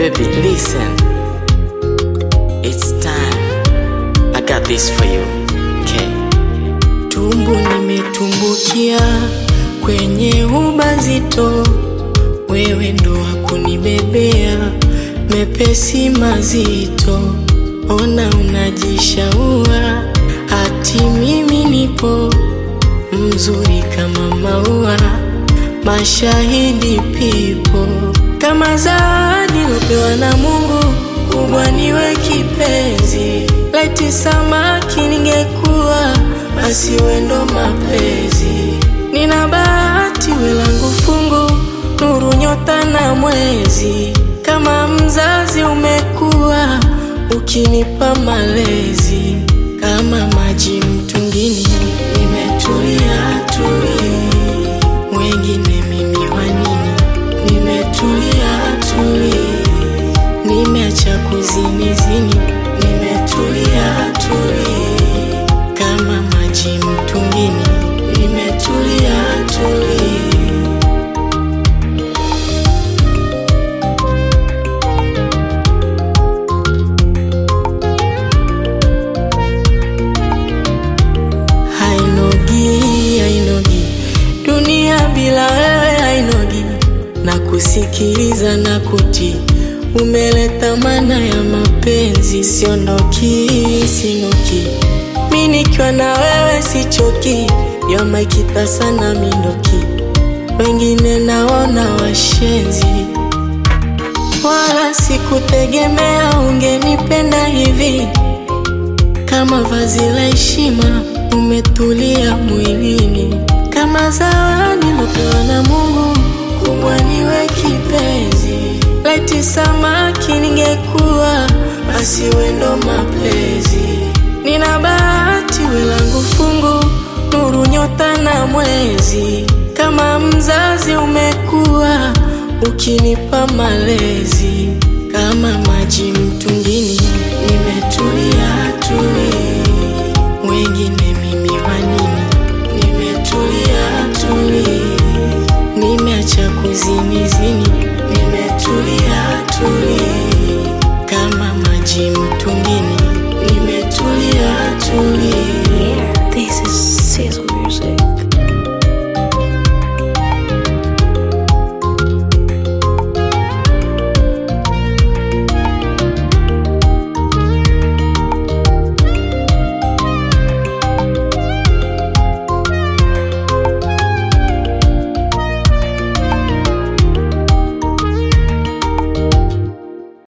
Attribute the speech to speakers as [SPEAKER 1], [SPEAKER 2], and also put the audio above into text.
[SPEAKER 1] Baby, listen. It's time. I got this for you. Okay. Tumbu nimetumbukia kwenye ubazito, wewe ndo wakunibebea mepesi mazito. Ona unajishaua, hati mimi nipo mzuri kama maua, mashahidi pipo kama zawadi lopewa na Mungu, kubwa niwe kipenzi, laiti samaki ningekuwa, basi wendo mapenzi. Nina bahati welangu fungu, nuru nyota na mwezi, kama mzazi umekuwa, ukinipa malezi kama maji mtungini, nimetulia tuli, mwengine mimi wa nini? Nimetulia tuli, nimeacha kuzini zini, nimetulia tuli, kama maji mtungini, nimetulia tuli. hainogi hainogi dunia bila wewe hainogi na kusikiliza na kuti umeleta maana ya mapenzi siondoki sinoki mi nikiwa na wewe sichoki yomaikita sana mindoki wengine naona washenzi wala sikutegemea ungenipenda hivi kama vazi la heshima umetulia mwilini, kama zawadi lopewa na Mungu, kubwa niwe kipenzi. Laiti samaki ningekuwa, basi wendo mapenzi. Nina bahati welangu fungu, nuru nyota na mwezi, kama mzazi umekuwa, ukinipa malezi kama maji mtungini